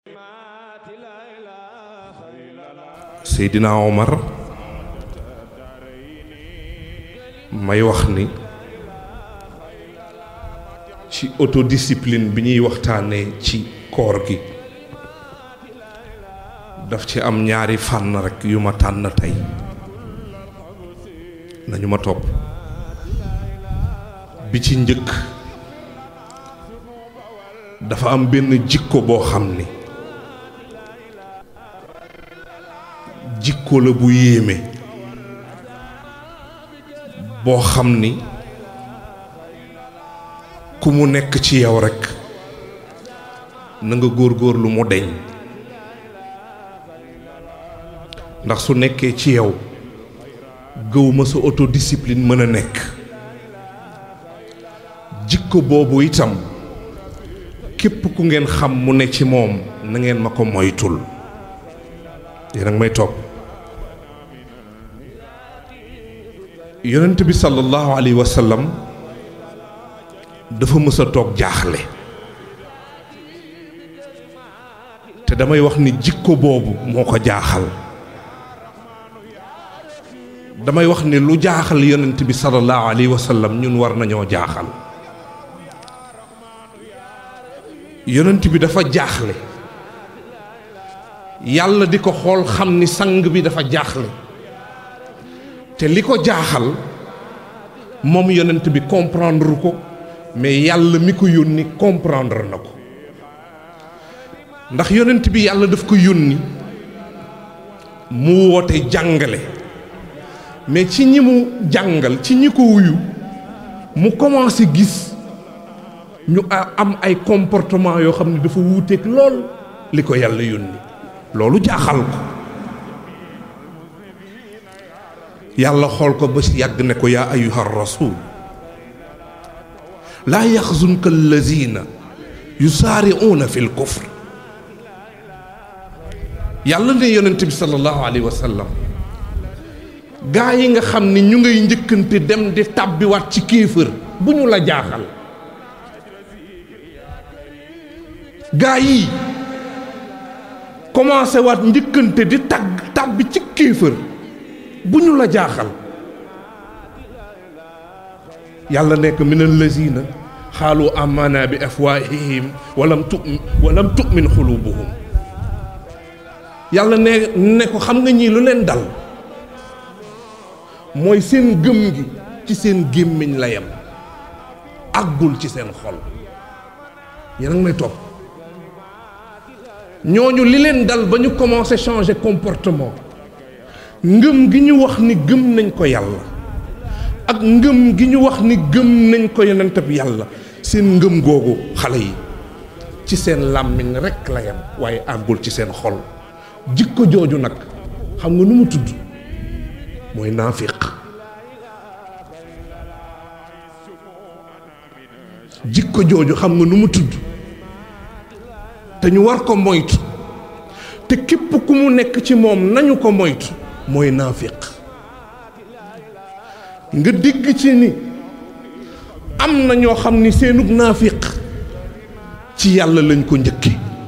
Seydina Omar may wax ni ci autodiscipline bi ñuy waxtaanee ci koor gi daf ci am ñaari fànn rekk yu ma tànn tey nañu ma topp bi ci njëkk dafa am benn jikko boo xam ni jikko la bu yéeme boo xam ni ku mu nekk ci yow rekk na nga góorgóorlu mu deñ ndax su nekkee ci yow gëwuma sa autodiscipline mën a nekk jikko boobu itam képp ku ngeen xam mu ne ci moom na ngeen ma ko moytul yéen a ngi may toog yonent bi sallallahu alayhi wa sallam dafa mës a toog jaaxle te damay wax ni jikko boobu moo ko jaaxal damay wax ni lu jaaxal yonent bi sallallahu alayhi wa sallam ñun war nañoo jaaxal yonent bi dafa jaaxle yàlla di ko xool xam ni sang bi dafa jaaxle te li ko jaaxal moom yonent bi comprendre ko mais yàlla mi ko yónni comprendre na ko ndax yonent bi yàlla daf ko yónni mu woote jàngale mais ci ñi mu jàngal ci ñi ko wuyu mu commencé gis ñu am ay comportement yoo xam ne dafa wuuteeg lool li ko yàlla yónni loolu jaaxal ko yàlla xool ko ba si yàgg ne ko yaa ayuha rasul laa yaxzunka allazina yusaariuuna fi lkufr yàlla ne yonent bi sallallahu alayhi wa sallam gaa yi nga xam ni ñu ngay njëkkante dem di tàbbiwaat ci kéefër bu ñu la jaaxal gaa yi commencé waat njëkkante di tagg tàbbi ci kéefër bu ñu la jaaxal yàlla nekk min allazina xaalu amana bi afwaahihim walam tu walam tu'min xulubuhum yàlla ne ne ko xam nga ñii lu leen dal mooy seen gëm gi ci seen gémmiñ la yem àggul ci seen xol yéen a ngi may topp ñooñu li leen dal ba ñu commencé changer comportement ngëm gi ñu wax ni gëm nañ ko yàlla ak ngëm gi ñu wax ni gëm nañ ko yonent bi yàlla seen ngëm googu xale yi ci seen làmmiñ rekk la yem waaye àggul ci seen xol jikko jooju nag xam nga nu mu tudd mooy naafiq jikko jooju xam nga nu mu tudd te ñu war ko moytu te képp ku mu nekk ci moom nañu ko moytu mooy naafiq nga dégg ci ni am na ñoo xam ni seenug naafiq ci yàlla lañ ko njëkke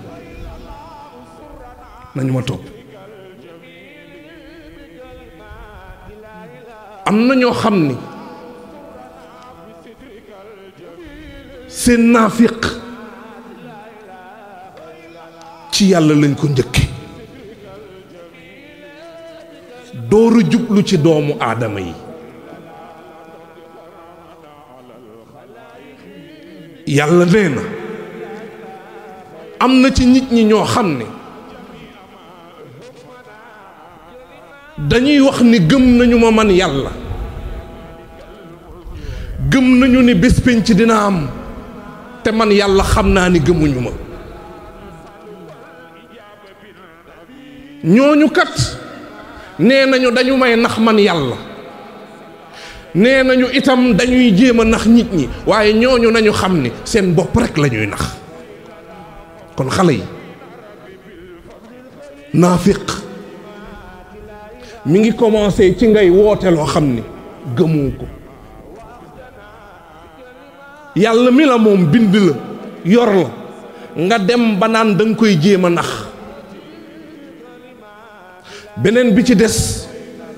nañu ma topp am na ñoo xam ni seen naafiq ci yàlla lañ ko njëkke dooru jublu ci doomu aadama yi yàlla nee na am na ci nit ñi ñoo xam ne dañuy wax ni gëm nañu ma man yàlla gëm nañu ni bés pénc dina am te man yàlla xam naa ni gëmuñu ma ñooñu kat nee nañu dañu may nax man yàlla nee nañu itam dañuy jéem a nax nit ñi waaye ñooñu nañu xam ni seen bopp rekk la ñuy nax kon xale yi naafiq mi ngi commencé ci ngay woote loo xam ni gëmoo ko yàlla mi la moom bind la yor la nga dem ba naan da nga koy jéem a nax beneen bi ci des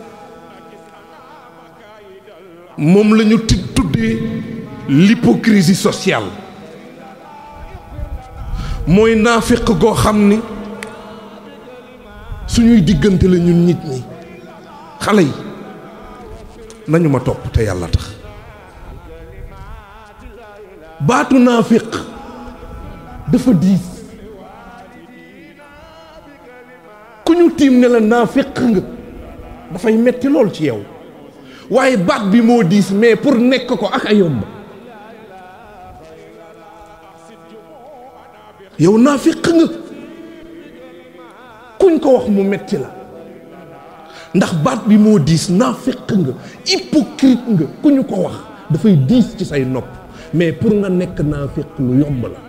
moom la ñu ti tuddee l'hypocrisie sociale mooy naafiq goo xam ni suñuy diggante la ñun nit ñi xale yi nañu ma topp te yàlla tax baatu naafiq dafa diis ku ñu tiim ne la naafiq nga dafay metti lool ci yow waaye baat bi moo diis mais pour nekk ko ak a yomb yow naafiq nga kuñ ko wax mu metti la ndax baat bi moo diis naafiq nga hypocrite nga ku ñu ko wax dafay diis ci say nopp mais pour nga nekk naafiq lu yomb la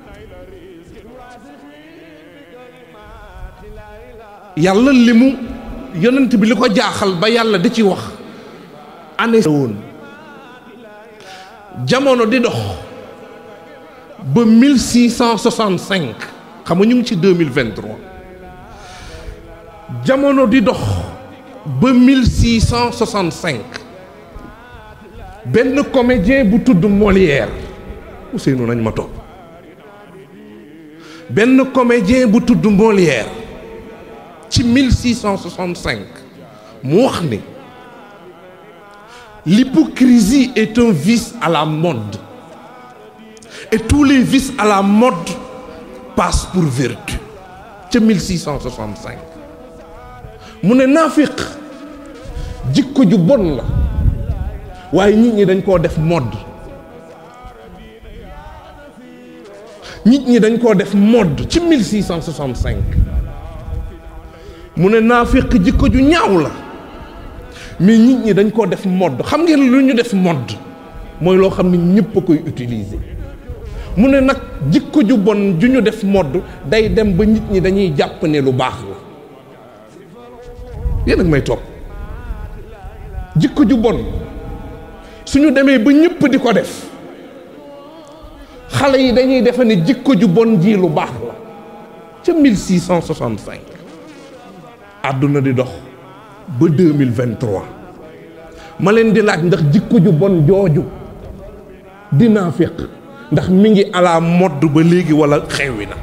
yàlla li mu yonent bi li ko jaaxal ba yàlla di ci wax année woon jamono di dox ba 1665 xam nga ñu ngi ci 2023 jamono di dox ba 1665 benn comédien bu tudd Molière Ousseynou nañ ma topp benn comédien bu tudd Molière ci 1665 mu wax ni l'hypocrisie est un vice à la mode et tous les vices à la mode passent pour vertu ca 1665 mu ne naafiq jikko ju bon la waaye nit ñi dañ koo def mode nit ñi dañ koo def mode ci 1665 mu ne naafiq jikko ju ñaaw la mais nit ñi dañ koo def mode xam ngeen lu ñu def mode mooy loo xam ne ñëpp a koy utiliser mu ne nag jikko ju bon ju ñu def mode day dem ba nit ñi dañuy jàpp ne lu baax la yéen ak may topp jikko ju bon suñu demee ba ñëpp di ko def xale yi dañuy defe ne jikko ju bon ji lu baax la ca 1665 àdduna di dox ba 2023 ma leen di laaj ndax jikko ju bon jooju di naafiq ndax mi ngi ala modd ba léegi wala xewwi na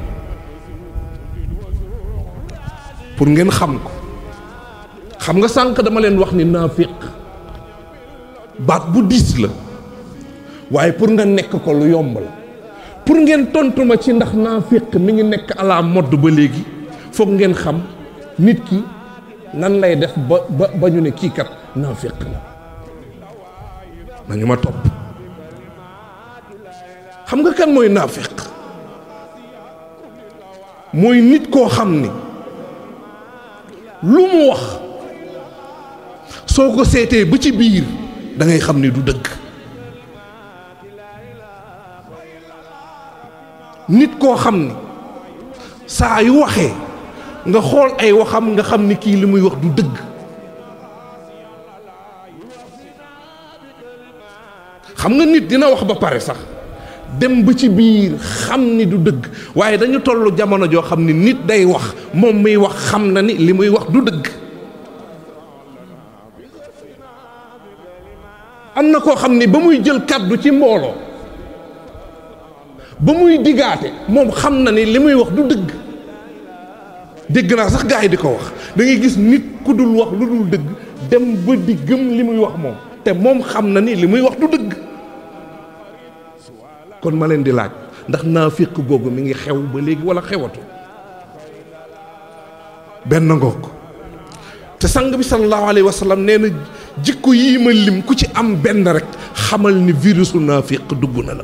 pour ngeen xam ko xam nga sànq dama leen wax ni naafiq baat bu diis la waaye pour nga nekk ko lu yomb la pour ngeen tontu ma ci ndax naafiq mi ngi nekk ala modd ba léegi foog ngeen xam nit ki nan lay def ba ba ba ñu ne kii kat naafiq la nañu ma topp xam nga kan mooy naafiq mooy nit koo xam ni lu mu wax soo ko seetee ba ci biir da ngay xam ni du dëgg nit koo xam ni saa yu waxee nga xool ay waxam nga xam ni kii li muy wax du dëgg xam nga nit dina wax ba pare sax dem ba ci biir xam ni du dëgg waaye dañu tollu jamono joo xam ni nit day wax moom muy wax xam na ni li muy wax du dëgg am na koo xam ni ba muy jël kàddu ci mbooloo ba muy digaate moom xam na ni li muy wax du dëgg dégg naa sax gaa yi di ko wax da ngay gis nit ku dul wax lu dul dëgg dem ba di gëm li muy wax moom te moom xam na ni li muy wax du dëgg kon ma leen di laaj ndax naafiq googu mi ngi xew ba léegi wala xewatu benn ngoog te sang bi sallallahu alayhi wa sallam nee na jikko yii ma lim ku ci am benn rek xamal ni virusu naafiq dugg na la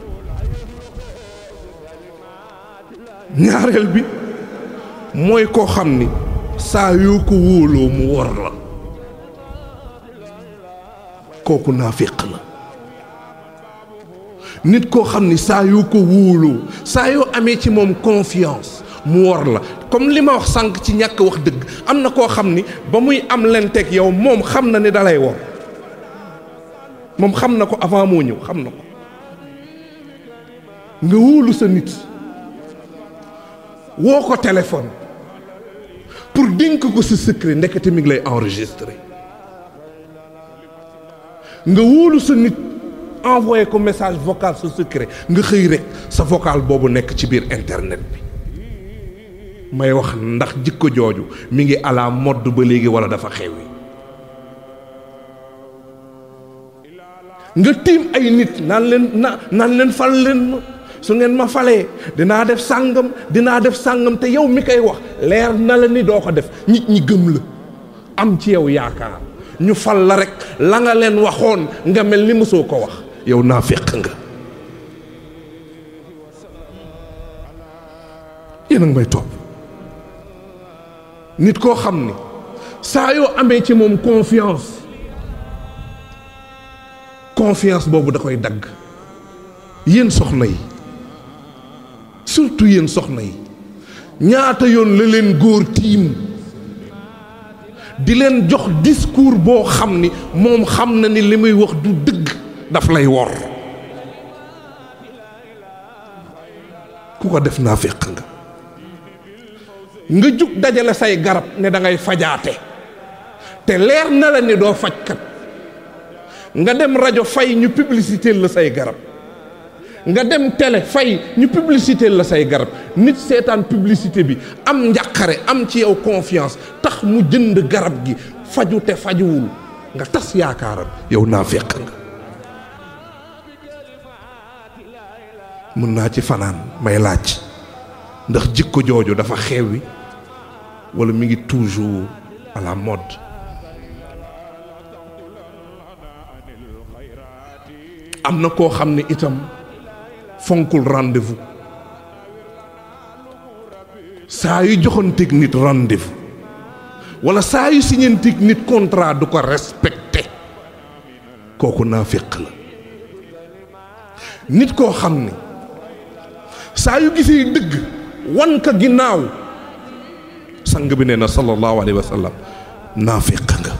ñaareel bi mooy koo xam ni saa yoo ko wóoloo mu wor la kooku naafiq la nit koo xam ni saa yoo ko wóoloo saa yoo amee ci moom confiance mu wor la comme li ma wax sànq ci ñàkk wax dëgg am na koo xam ni ba muy am lenteeg yow moom xam na ni dalay wor moom xam na ko avant moo ñëw xam na ko nga wóolu sa nit woo ko téléphone pour dénk ko sa secret ndekete mi ngi lay enregistré nga wóolu sa nit envoyé ko message vocal sa secret nga xëy rek sa vocal boobu nekk ci biir internet bi may wax ndax jikko jooju mi ngi à la mode ba léegi wala dafa xewi nga tiim ay nit naan leen na naan leen fal leen ma su ngeen ma falee dinaa def sàngam dinaa def sàngam te yow mi koy wax leer na la ni doo ko def nit ñi gëm la am ci yow yaakaar ñu fal la rek la nga leen waxoon nga mel ni mosoo ko wax yow naa féq nga yéen a ngi may topp nit koo xam ni saa yoo amee ci moom confiance confiance boobu da koy dagg yéen soxna yi surtout yéen soxna yi ñaata yoon la leen góor tiim di leen jox discours boo xam ni moom xam na ni li muy wax du dëgg daf lay wor ku ko def naa féq nga nga jug dajale say garab ne da ngay fajaate te leer na la ni doo fajkat nga dem rajo fay ñu publicité la say garab nga dem télé fay ñu publicité la say garab nit seetaan publicité bi am njàqare am ci yow confiance tax mu jënd garab gi faju te fajuwul nga tas yaakaaram yow naa fekk nga mën naa ci fanaan may laaj ndax jikko jooju dafa xewi wala mi ngi toujours à la mode am na koo xam ne itam fonkul rendez-vous saa yu joxanteeg nit rendez-vous wala saa yu siñanteeg nit contrat du ko respecté kooku naa féq la nit koo xam ne saa yu gisee dëgg wan ka ginnaaw sang bi nee na sallallahu alayhi wa sallam naa féq nga